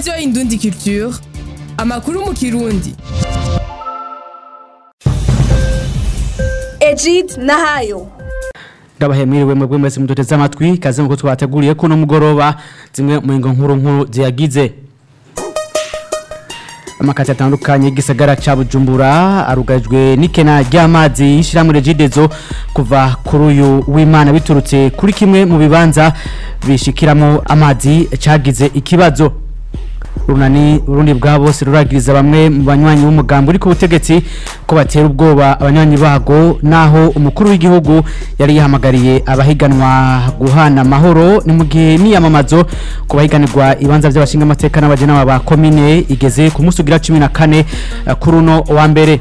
radiyo indundi culture amakuru mu kirundi Ejid Nahayo ndabahemiriwe mwebwe mwese muduteze amatwi kaze nkuko twateguriye kuno mugoroba zimwe mu ngo nkuru nkuru ziyagize amakati atandukanye y'igisagara ca Bujumbura arugajwe n'ikena ry'amazi y'ishiramwe Regidezo kuva kuri uyu w'Imana biturutse kuri kimwe mu bibanza bishikiramo amazi cagize ikibazo runani urundi bwa bose ruragiriza bamwe mu banywanyi b'umugambi uri ku butegetsi ko batera ubwoba abanywanyi bago naho umukuru w'igihugu yari yahamagariye abahiganwa guhana amahoro ni mu gihe niyamamazo ku bahiganirwa ibanza by'abashinga amateka n'abagenama ba komine igeze ku munsi ugira cumi na kane eh, kuri uno wa mbere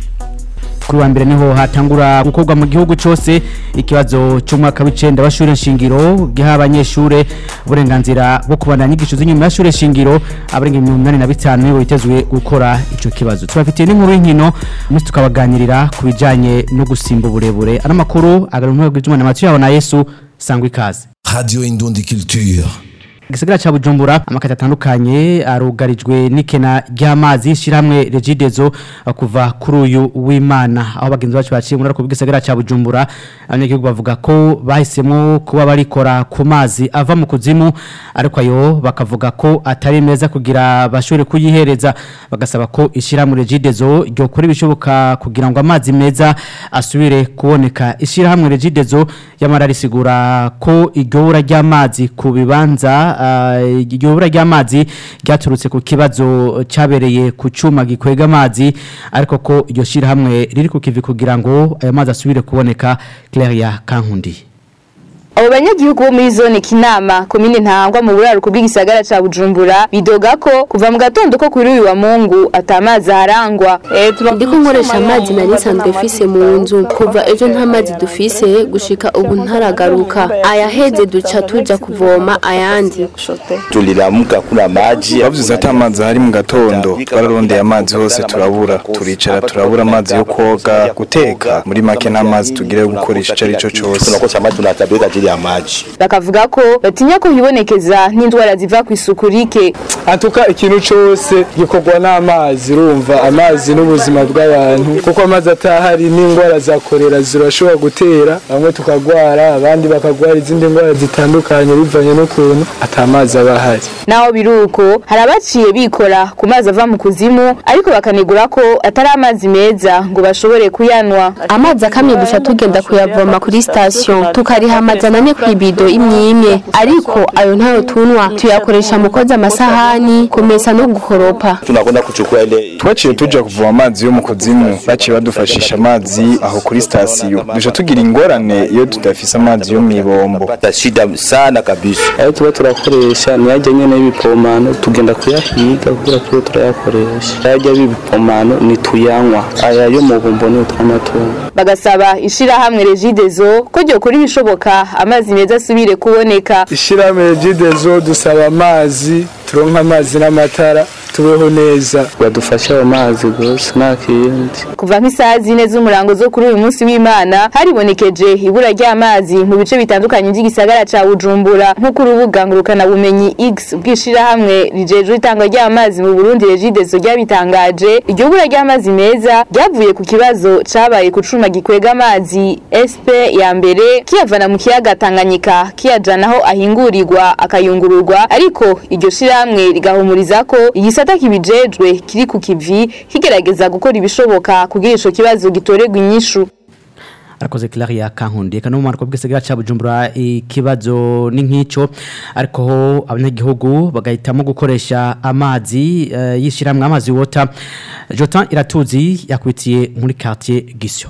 kuri wa mbere niho hatangura gukorwa mu gihugu cyose ikibazo cy'umwaka w'icenda w'ishure nshingiro giha abanyeshure uburenganzira bwo kubandanya inyigisho z'inyuma y'ishure nshingiro abarenga mirongo inani na bitanu nibo bitezwe gukora ico kibazo tubafitiye n'inkuru y'inkino umunsi tukabaganirira ku bijanye no gusimba uburebure ano makuru agaruka bw'ijumana amatwi yaho na yesu sangwa ikaze Radio Indundi Culture. Gisagara cha Bujumbura amakati atandukanye arugarijwe n'ikena ry'amazi shiramwe Regidezo uh, kuva kuri uyu w'Imana aho bagenzi bacu baciye muri ako gisagara cha Bujumbura abanyagihugu bavuga ko bahisemo kuba barikora ku mazi ava mu kuzimu ariko ayo bakavuga ko atari meza kugira bashobore kuyihereza bagasaba ko ishiramwe Regidezo ryo kuri bishoboka kugira ngo amazi meza asubire kuboneka ishiramwe Regidezo yamara risigura ko iryobura ry'amazi ku bibanza iryo bura ry'amazi ryaturutse ku kibazo cyabereye ku cyuma gikwega amazi ariko ko iryo shyirahamwe riri ku kivi kugira ngo ayo mazi asubire kuboneka Claria Kankundi Abo banyagihugu bo muri zone Kinama komine ntangwa mu buraruko bw'igisagara ca Bujumbura bidoga ko kuva mu gatondo ko kuri uyu wa Mungu atamazi harangwa ndiko nkoresha amazi nari nsanzwe mfise mu nzu kuva ejo nta mazi dufise gushika ubu ntaragaruka ayaheze duca tuja kuvoma ayandi tuliramka kuna maji bavuze ati amazi ahari mu gatondo twararondeye amazi hose turabura turicara turabura amazi yo koga guteka muri make nta mazi tugire yo gukoresha icyo ari cyo cyose tunakosa maji tunatabika ajili ya maji bakavuga ko batinya ko hibonekeza n'indwara ziva ku isuku rike atuka ikintu cyose gikorwa n'amazi urumva amazi n'ubuzima bw'abantu kuko amazi atahari n'indwara za korera zirashobora gutera bamwe tukagwara abandi bakagwara izindi ndwara zitandukanye bivanye n'ukuntu atamazi aba ahari naho biruko hari abaciye bikora ku mazi ava mu kuzimu ariko bakanegura ko atari amazi meza ngo bashobore kuyanwa amazi akamye duca tugenda kuyavoma kuri sitasiyo tukariha amajana ane ku ibido imwe imwe ariko ayo ntayo tunwa tuyakoresha mu koza amasahani kumesa no gukoropa tunakwenda kuchukua ile twaciye tuja kuvoma amazi yo mu kuzimu baciye badufashisha amazi aho kuri sitasiyo duca tugira ingorane iyo tudafise amazi yo mw'ibombo pata shida sana kabisa ayo tuba turakoresha niyajya nyene y'ibipomano tugenda kuyahiga kugira tube turayakoresha ayajya y'ibipomano nituyanywa aya yo mu bumbo ni utw'amatungo bagasaba ishirahamwe Regidezo ko ryo kuri ibishoboka amazi meza asubire kuboneka ishyirahamwe regidezo dusaba amazi turonka amazi n'amatara tubeho neza badufashe ayo mazi gusa nta kindi kuva nk'isaha zine z'umurango zo kuri uyu munsi w'Imana haribonekeje ibura ry'amazi mu bice bitandukanye by'igisagara ca Bujumbura nk'uko urubuga ngurukana bumenyi X bw'ishirahamwe rijejwe itangwa ry'amazi mu Burundi Regidezo ryabitangaje iryo bura ry'amazi meza ryavuye ku kibazo cabaye ku cuma gikwega amazi SP ya mbere kiyavana mu kiyaga Tanganyika kiyajana aho ahingurirwa akayungururwa ariko iryo shirahamwe rigahumuriza ko igisata kibijejwe kiri ku kivi kigerageza gukora ibishoboka kugira ico kibazo gitorerwa inyishu arakoze Claria Kankundi kana mu marko bw'isagara ca Bujumbura ikibazo ni nk'ico ariko ho abanyagihugu bagahitamo gukoresha amazi uh, yishiramwe amazi water Jotan Iratuzi yakwitiye muri quartier Gisyo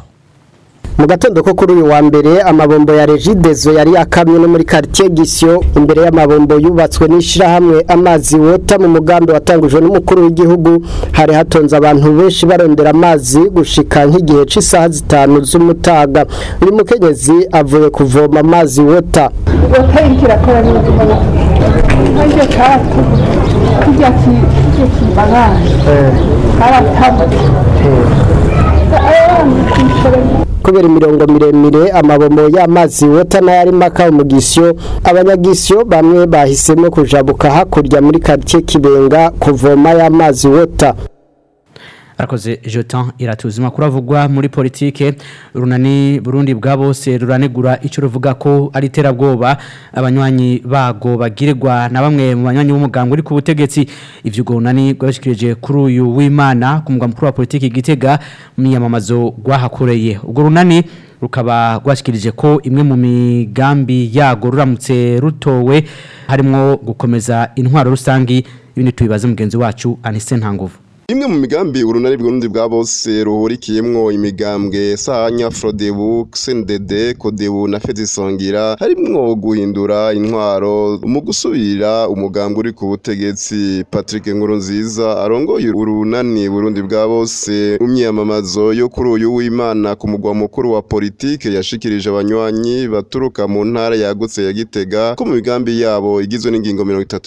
mu gatondo ko kuri uyu wa mbere amabombo ya regidezo yari akamye no muri quartier Gisyo imbere y'amabombo yubatswe n'ishirahamwe amazi wota mu mugambi watangujwe n'umukuru w'igihugu hari hatonze abantu benshi barondera amazi gushika nk'igihe c'isaha zitanu z'umutaga uyu mukenyezi avuye kuvoma amazi wota wota ikirakora neza nk'iryo katu kijya kijya kibagana karatabwe kubera imirongo miremire amabombo y'amazi wota n'ayari maka umugisyo abanyagisyo bamwe bahisemo kujabuka hakurya muri quartier Kibenga kuvoma y'amazi wota arakoze Jotan iratuzima kuravugwa muri politike runani Burundi bwa bose ruranegura ico ruvuga ko ari terabwoba abanywanyi bago bagirirwa na bamwe mu banywanyi b'umuganga uri ku butegetsi ivyo runani rwabashikirije kuri uyu w'Imana ku muganga mukuru wa politike gitega miyamamazo gwahakoreye ubwo runani rukaba rwashikirije ko imwe mu migambi yago ruramutse rutowe harimo gukomeza intwaro rusangi ibindi tubibaze mugenzi wacu Anise Ntanguvu Imwe mu migambi urunani bw'urundi bwa bose ruhurikiyemwo imigambwe Sahanya Frodebu, CNDD, Kodebu na Fedisongira harimwo guhindura intwaro mu gusubira umugambi uri ku butegetsi Patrick Nkurunziza arongoye urunani Burundi bwa bose mu myamamazo yo kuri uyu w'Imana ku mugwa mukuru wa politike yashikirije abanywanyi baturuka mu ntara yagutse ya Gitega ko mu migambi yabo igizwe n'ingingo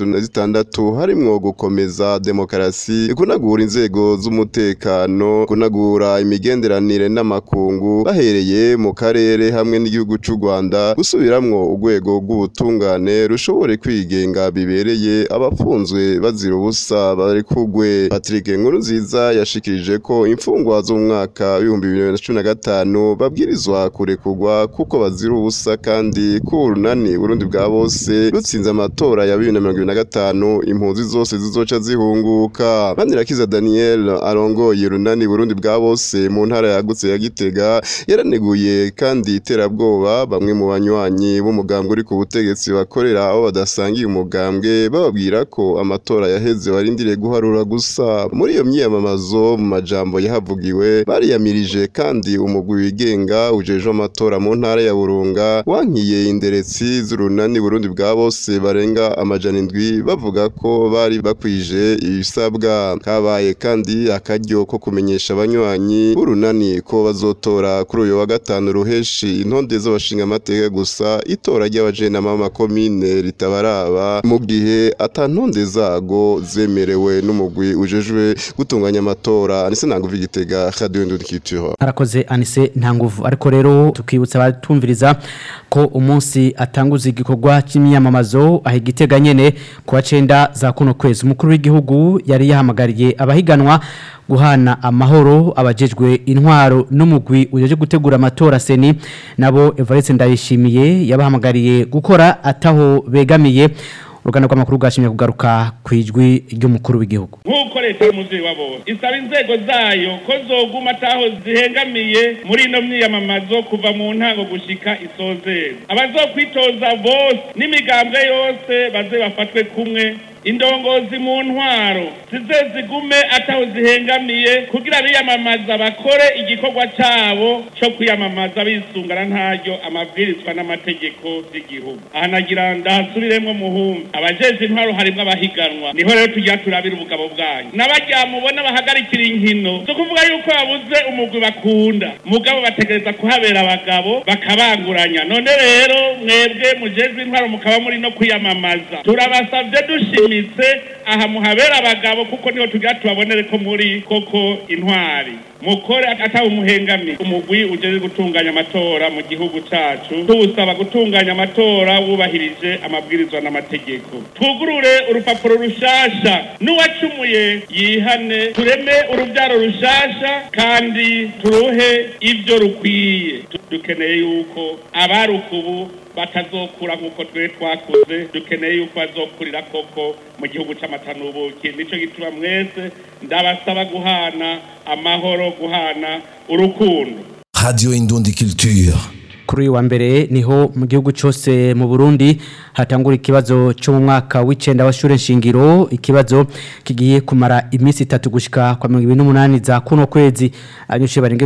36 harimwo gukomeza demokarasi kunagura inzego z'umutekano kunagura imigenderanire n'amakungu bahereye mu karere hamwe n'igihugu cy'u Rwanda gusubiramwo urwego rw'ubutungane rushobore kwigenga bibereye abafunzwe bazira ubusa bari kugwe Patrick Nkurunziza yashikirije ko imfungwa zo mu mwaka w'ibihumbi bibiri na cumi na gatanu babwirizwa kurekurwa kuko bazira ubusa kandi ko urunani Burundi bwa bose rutsinze amatora ya bibiri na mirongo ibiri na gatanu impunzi zose zizoca zihunguka Manirakiza Daniel arongoye runani Burundi bwa bose mu ntara yagutse ya Gitega yaraneguye kandi iterabwoba bamwe mu banywanyi b'umugambwe uri ku butegetsi bakorera aho badasangiye umugambwe bababwira ko amatora yaheze warindiriye guharura gusa muri iyo myiyamamazo mu majambo yahavugiwe bariyamirije kandi umugwi wigenga ujejwe amatora mu ntara ya Burunga wankiye inderetsi z'urunani Burundi bwa bose barenga amajana indwi bavuga ko bari bakwije ibisabwa kabaye kandi akaryo ko kumenyesha abanywanyi b'urunani ko bazotora kuri uyu wa gatanu ruheshi intonde z'abashinga amateka gusa itora ry'abajenama b'amakomine ritabaraba mu gihe ata ntonde zago zemerewe n'umugwi ujejwe gutunganya amatora anise ntanguvu igitega radio ndundikitiro arakoze anise nta nguvu ariko rero tukibutsa abatumviriza ko umunsi atanguza igikorwa cy'imyamamazo aho igitega nyene ku wa cenda za kuno kwezi umukuru w'igihugu yari yahamagariye abahiganwa guhana amahoro abajejwe intwaro n'umugwi ujeje gutegura amatora seni nabo Evariste Ndayishimiye yabahamagariye gukora ataho begamiye uruganda rw'amakuru bwashimye kugaruka ku ijwi ry'umukuru w'igihugu nk'uko leta y'umubyeyi wa bose isaba inzego zayo ko zoguma ataho zihengamiye muri ino myiyamamazo kuva mu ntango gushika isozera abazokwitoza bose n'imigambwe yose baze bafatwe kumwe indongozi mu ntwaro zize zigume ataho zihengamiye kugira biyamamaza bakore igikorwa cyabo cyo kwiyamamaza bisungana ntaryo amabwirizwa n'amategeko y'igihugu aha nagira ndahasubiremo muhumbi abajeje intwaro harimo abahiganwa niho rero tujya turabira ubugabo bwanyu n'abajya mubona bahagarikira inkino zo kuvuga yuko babuze umugwi bakunda mugabo bategereza kuhabera abagabo bakabanguranya none rero mwebwe mujejwe intwaro mukaba muri no kwiyamamaza turabasabye dushimira mushimitse aha muhabera abagabo kuko niho tugira tubabonere ko muri koko intwari mukore atawe umuhengami umugwi ujeje gutunganya amatora mu gihugu cacu tuwusaba gutunganya amatora wubahirije amabwirizwa n'amategeko twugurure urupapuro rushasha n'uwacumuye yihane tureme urubyaro rushasha kandi turuhe ivyo rukwiye dukeneye yuko abarukubu batazokura nk'uko twe twakuze dukeneye yuko bazokurira koko mu gihugu c'amata n'ubuki nico gituma mwese ndabasaba guhana amahoro guhana urukundo Radio Indundi Culture. kuri uyu wa mbere niho mu gihugu cyose mu Burundi hatangura ikibazo cyo mu mwaka w'icenda wa shure nshingiro ikibazo kigiye kumara iminsi itatu gushika kwa 2028 za kuno kwezi abanyeshuri barenga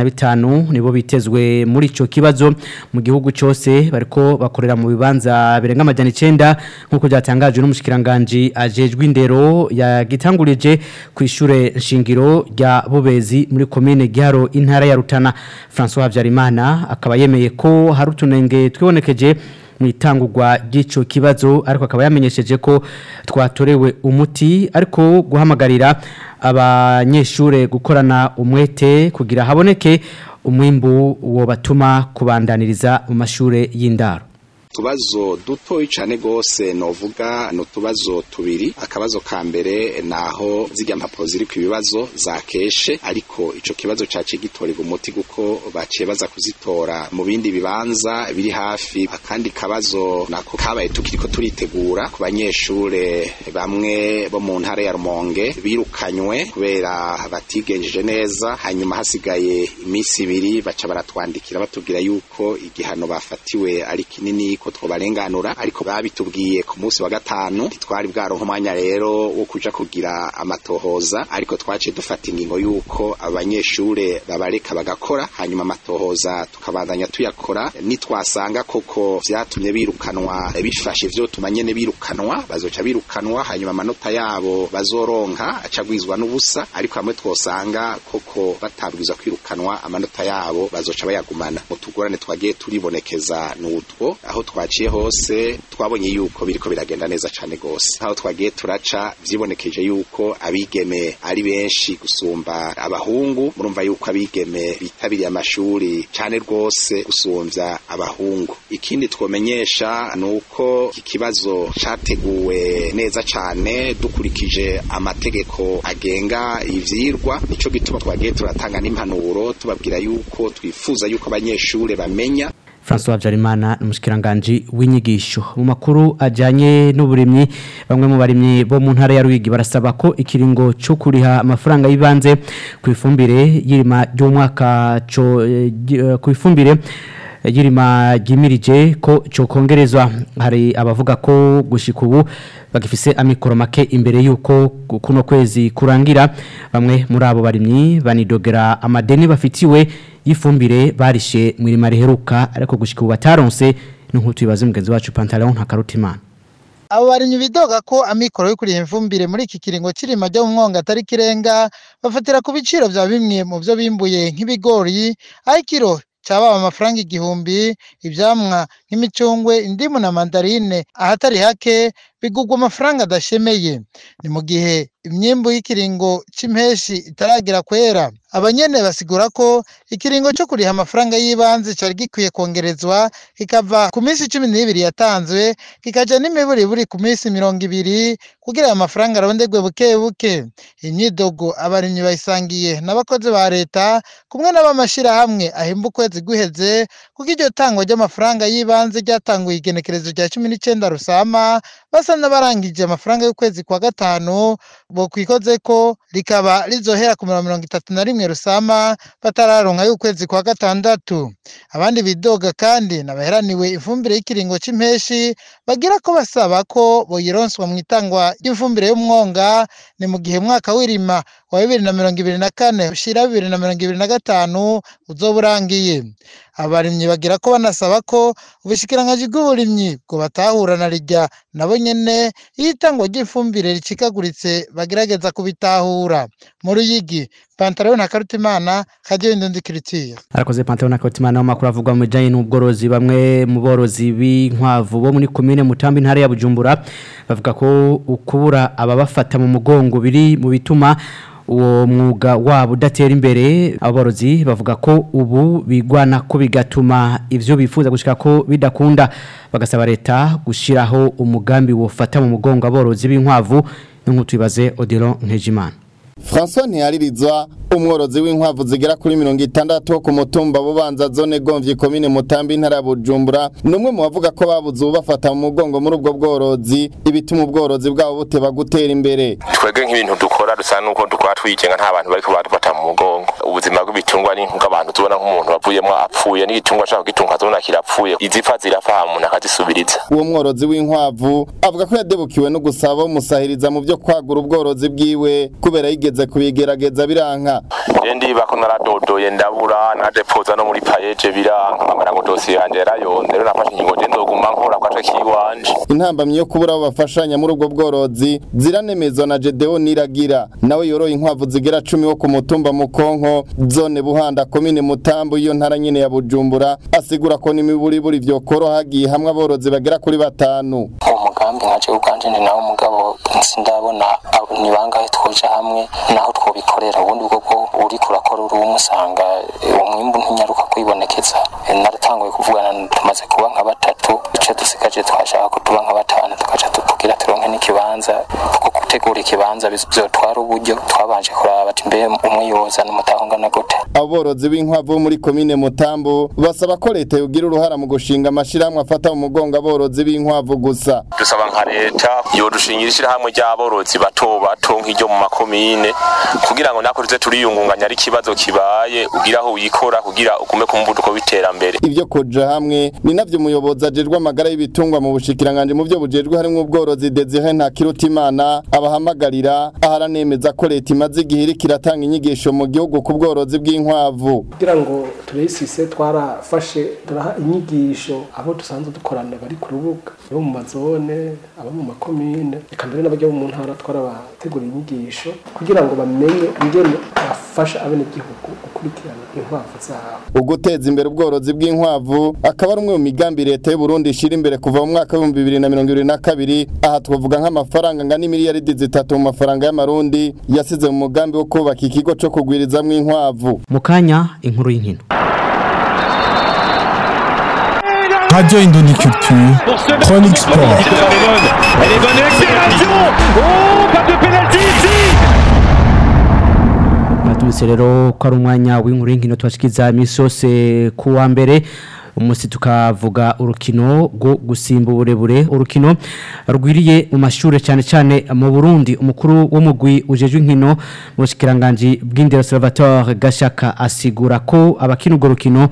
85 nibo bitezwe muri ico kibazo mu gihugu cyose bariko bakorera mu bibanza birenga amajana 9 nkuko byatangajwe n'umushikiranganje ajejwe indero yagitangurije ku ishure nshingiro rya Bubezi muri commune Giharo intara ya Rutana François Havyarimana akaba yemeye ko hari utunenge twibonekeje mu itangurwa ry'icyo kibazo ariko akaba yamenyesheje ko twatorewe umuti ariko guhamagarira abanyeshuri gukorana umwete kugira haboneke umwimbu wo batuma kubandaniriza mu mashure y'indaro utubazo dutoyi cyane rwose novuga ni utubazo tubiri akabazo ka mbere naho zijya mpapuro ziri ku bibazo zakeshe ariko icyo kibazo cyaciye gitorerwa umuti kuko baciye baza kuzitora mu bindi bibanza biri hafi akandi kabazo nako kabaye tukiri ko turitegura ku banyeshure bamwe bo mu ntara ya rumonge birukanywe kubera batigenjeje neza hanyuma hasigaye iminsi ibiri baca baratwandikira batubwira yuko igihano bafatiwe ari kinini ko twobarenganura ariko babitubwiye ku munsi wa gatanu twari bwaronka umwanya rero wo kuja kugira amatohoza ariko twaciye dufata ingingo yuko abanyeshure babareka bagakora hanyuma amatohoza tukabandanya tuyakora nitwasanga koko vyatumye birukanwa bifashe ivyo tumanyene birukanwa bazoca birukanwa hanyuma amanota yabo bazoronka acagwizwa n'ubusa ariko hamwe twosanga koko batabwiza kwirukanwa amanota yabo bazoca bayagumana mu tugorane twagiye turibonekeza n'utwo aho twaciye hose twabonye yuko biriko biragenda neza cane gose aho twagiye turaca vyibonekeje yuko abigeme ari benshi gusumba abahungu murumva yuko abigeme bitabiriye amashuri cane rwose gusumvya abahungu ikindi twomenyesha nuko iki kibazo categuwe neza cane dukurikije amategeko agenga ivyirwa nico gituma twagiye turatanga n'impanuro tubabwira yuko twifuza yuko abanyeshure bamenya François Habyarimana umushikiranganji w'inyigisho mu makuru ajyanye n'uburimyi bamwe mu barimyi bo mu ntara ya Ruyigi barasaba ko ikiringo cyo kuriha amafaranga y'ibanze ku ifumbire y'irima ry'umwaka ku ifumbire y'irima ryimirije ko cyo kongerezwa hari abavuga ko gushika ubu bagifise amikoro make imbere y'uko kuno kwezi kurangira bamwe muri abo barimyi banidogera amadeni bafitiwe y'ifumbire barishe mu irima riheruka ariko gushika ubu bataronse n'inkutu ibaze mugenzi wacu Pantalon ntakarutimana abo barimyi bidoga ko amikoro yo kuriha imfumbire muri iki kiringo cy'irima ryo mu mwonga atari kirenga bafatira ku biciro bya bimwe mu byo bimbuye nk'ibigori aho ikiro cyababa amafaranga igihumbi ibyamwa nk'imicungwe indimu na mandarine ahatari hake bigugwa amafaranga adashemeye ni mu gihe imyimbu y'ikiringo c'impeshi itaragira kwera abanyene basigura ko ikiringo cyo kuriha amafaranga y'ibanze cyari gikwiye kongerezwa kikava ku minsi cumi n'ibiri yatanzwe kikaja n'imiburiburi ku minsi mirongo ibiri kugira ayo mafaranga arondegwe buke buke imyidogo abarimyi bayisangiye n'abakozi ba leta kumwe n'abamashirahamwe ahemba ukwezi guheze kuko iryo tangwa ry'amafaranga y'ibanze ryatanguye igenekerezo rya cumi n'icenda rusama basa n'abarangije amafaranga y'ukwezi kwa gatanu bo kwikoze ko rikaba rizohera ku mirongo itatu na rimwe rusama batararonka y'ukwezi kwa gatandatu abandi bidoga kandi nabaheraniwe ifumbire y'ikiringo c'impeshi bagira ko basaba ko boyironswa mu itangwa ry'ifumbire y'umwonga ni mu gihe umwaka w'irima wa bibiri na mirongo ibiri na kane ushira bibiri na mirongo ibiri na gatanu uzoba urangiye abarimyi bagira ko banasaba ko ubushikiranganji bw'uburimyi bwo batahura na rijya nabo nyene iyo itangwa ry'ifumbire ricikaguritse bagerageza kubitahura mu ruyigi pantaro na karutimana kadiyo indundi kiritire arakoze pantaro na karutimana mu makuru avugwa mu bijanye n'ubworozi bamwe mu borozi b'inkwavu bo muri komine mutambi ntara ya bujumbura bavuga ko ukubura ababafata mu mugongo biri mu bituma uwo mwuga wabo udatera imbere aborozi bavuga ko ubu bigwana ko bigatuma ivyo bifuza gushika ko bidakunda bagasaba leta gushiraho umugambi wofata mu mugongo aborozi b'inkwavu n'inkutu ibaze Odilon Nkejimana François Ntiyaririzwa umworozi w'inkwavu zigera kuri mirongo itandatu ku mutumba bubanza zone gomvye komine mutambi ntara bujumbura numwe mu bavuga ko babuze ubafata mu mugongo muri ubwo bworozi ibituma ubworozi bwabo buteba gutera imbere twebwe nk'ibintu dukora dusa nuko dukora twigenga nta bantu bariko badufata mu mugongo ubuzima bw'ibitungwa ni nk'abantu tubona nk'umuntu wavuyemo apfuye n'igitungwa ashaka kugitunga tubona kirapfuye izipfa zirapfa umuntu akazisubiriza uwo mworozi w'inkwavu avuga ko yadebukiwe no gusaba umusahiriza mu byo kwagura ubworozi bwiwe kubera yigeze kubigerageza biranka ndi bako naradodoye ndabura nadepoza no muri payeje biranka nkamara ngo dosiye yanje yarayonze rero nafashe ingingo je nzoguma nkora kwaje kiwanje intambamyi yo kubura abo bafashanya muri ubwo bworozi ziranemezwa na Jedeo Niragira nawe yoroye inkwavu zigera cumi wo ku mutumba mukonko zone buhanda komine mutambo iyo ntara nyene ya Bujumbura asigura ko n'imiburiburi vyo koroha hagiye hamwe aborozi bagera kuri batanu umugambi nkaje uganje ni nawo mugabo sindabona ni bangahe twoja hamwe naho twobikorera ubundi bwo uri kurakora uri umusanga umwimbu kwibonekeza Eh, naratanguye kuvugana tumaze kuba nka batatu icyo dusigaje twashaka ko tuba nka batanu tukaca tukugira turonke n'ikibanza kuko gutegura ikibanza bizotwara uburyo twabanje kuraba ati mbe umwe yozana umutaho ungana gute aborozi b'inkwavu bo muri komine mutambu basaba ko leta yogira uruhara mu gushinga amashirahamwe afata mu mugongo aborozi b'inkwavu gusa dusaba nka leta yodushingira ishyirahamwe ry'aborozi bato bato nk'iryo mu makomine kugira ngo nako tuze turiyungunganya ari ikibazo kibaye ugira aho wikora kugira ugume ku muvuduko w'iterambere ivyo koja hamwe ni navyo umuyobozi ajejwe amagara y'ibitungwa mu bushikiranganje mu vyo bujejwe harimwo ubworozi Desire Ntakirutimana abahamagarira aharanemeza ko leta imaze igihe iriko iratanga inyigisho mu gihugu ku bworozi bw'inkwavu kugira ngo turesise twarafashe turaha inyigisho abo dusanzwe dukorana bari ku rubuga abo mu mazone abo mu makomine reka mbere n'abajya mu ntara twarabategura inyigisho kugira ngo bamenye ingene bafasha abenegihugu gukurikirana inkwavu zabo uguteza imbere ubworozi bw'inkwavu akaba ari umwe mu migambi leta y'u Burundi ishira imbere kuva mu mwaka w'ibihumbi bibiri na mirongo ibiri na kabiri aha twavuga nk'amafaranga angana imiliyaridi zitatu mu mafaranga y'amarundi yasize mu mugambi wo kubaka ikigo co kugwirizamwo inkwavu mu kanya inkuru y'inkino Radio Indonie Culture, Chronique Sport. Elle est bonne accélération Oh, pas de pénalty ici Natubise rero ko ari umwanya w'inkuru y'inkino tubashikiza imisi yose ku wa mbere umunsi tukavuga urukino rwo gusimba uburebure urukino rwiriye mu mashuri cyane cyane mu Burundi umukuru w'umugwi ujejwe inkino mu bushikiranganje bw'indero Salvatore Gashaka asigura ko abakina urwo rukino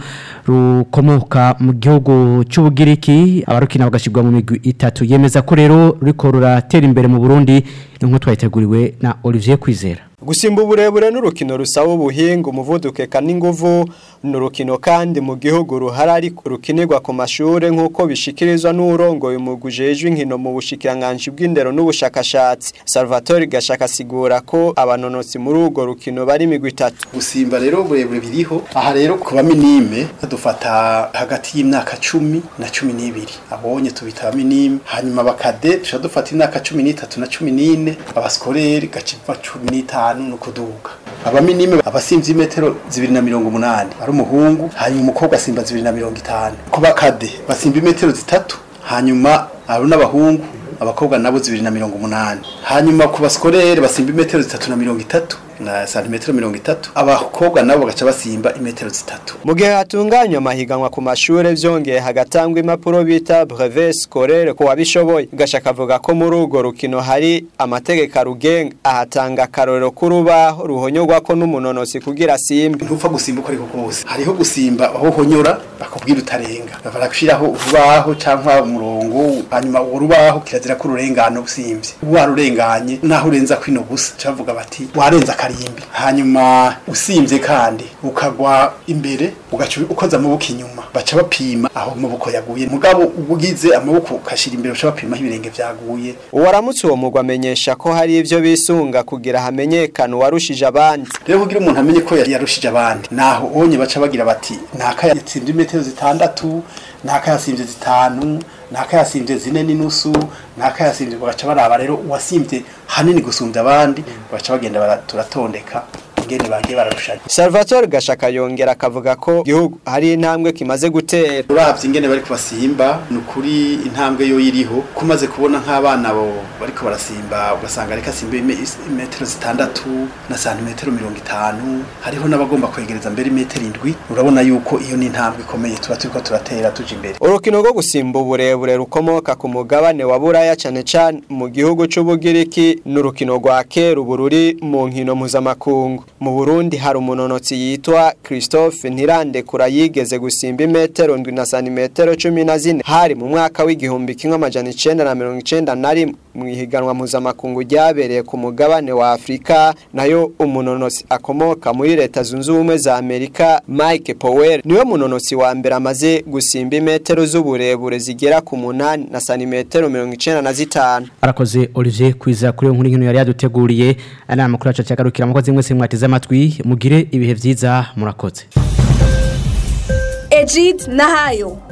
rukomoka mu gihugu cy'ubugiriki abarukina bagashirwa mu migwi itatu yemeza ko rero ruriko ruratera imbere mu Burundi nk'uko twayiteguriwe na Olivier Kwizera Gusimba uburebure n'urukino rusaba ubuhinga umuvuduko eka n'inguvu n'urukino kandi mu gihugu ruhara ariko rukinirwa ku mashure nk'uko bishikirizwa n'urongoye umugwi ujejwe inkino mu bushikiranganji bw'indero n'ubushakashatsi Salvatore Gashaka asigura ko abanonotsi muri urwo rukino bari imigwi itatu gusimba rero uburebure biriho aha rero ku baminime dufata hagati y'imyaka cumi na cumi n'ibiri abonye tubita abaminime hanyuma bakade tuca dufata imyaka cumi n'itatu na cumi n'ine abasikoreri gaciva cumi n'itanu no kuduga abaminime abasimvye imetero zibiri na mirongo umunani ari umuhungu hanyuma umukobwa asimba zibiri na mirongo itanu ku bakade basimba imetero zitatu hanyuma abo n'abahungu abakobwa nabo zibiri na mirongo umunani hanyuma ku basikorere basimba imetero zitatu na mirongo itatu na santimetero mirongo itatu abakobwa nabo bagaca basimba imetero zitatu mu gihe hatunganywa amahiganwa ku mashure vyongeye hagatangwa impapuro bita brevet scolaire ku wabishoboye gashaka avuga ko muri urwo rukino hari amategeko arugenga ahatanga akarorero k'urubaho ruhonyorwako n'umunonosi kugira asimbe ntupfa gusimba uko ariko kose hariho gusimba aho uhonyora bakubwira utarenga baragushiraho urubaho canke umurongo hanyuma uwo rubaho kirazira ko ururengana usimvye warurenganye naho urenza kwino gusa cavuga bati warenza akarimbi hanyuma usimvye kandi ukagwa imbere ugaca ukoza amaboko inyuma baca bapima aho amaboko yaguye mugabo ugize amaboko ukashira imbere baca bapima aho ibirenge vyaguye uwaramutse uwo mugwa amenyesha ko hari ivyo bisunga kugira hamenyekane uwarushije abandi rero kugira umuntu amenye ko yarushije abandi naho onye baca bagira bati naka yatsinze imetero zitandatu naka yasimvye zitanu naka yasimvye zine n'inusu naka yasimvye bagaca baraba rero uwasimvye hanini gusumbya abandi baca bagenda turatondeka ingene bagiye bararushanya Salvatore Gashaka yongera akavuga ko gihugu hari intambwe kimaze gutera uravye ingene bari kubasimba nukuri intambwe yo yiriho kumaze kubona nk'abana bo bariko barasimba ugasanga reka simba imetero zitandatu na santimetero mirongo itanu hariho n'abagomba kwegereza mbere imetero indwi urabona yuko iyo ni intambwe ikomeye tuba turiko turatera tuja imbere urukino rwo gusimba uburebure rukomoka ku mugabane wa buraya cane cane mu gihugu c'ubugiriki n'urukino rwa kera ubu ruri mu nkino mpuzamakungu mu Burundi hari umunonotsi yitwa Christophe Ntirandekura yigeze gusimba imetero ndwi na santimetero cumi na zine hari mu mwaka w'igihumbi kimwe amajana icenda na mirongo icenda na rimwe mu ihiganwa mpuzamakungu ryabereye ku mugabane wa Afrika nayo umunonotsi akomoka muri leta zunze ubumwe za Amerika Mike Powell niwe munonotsi wa mbere amaze gusimba imetero z'uburebure zigera ku munani na santimetero mirongo icenda na zitanu arakoze Olivier kwiza kuri iyo nkuru nkino yari yaduteguriye ana makuru yacu cyagarukira mukozi mwese mwateze amatwi mugire ibihe vyiza murakoze Ejid Nahayo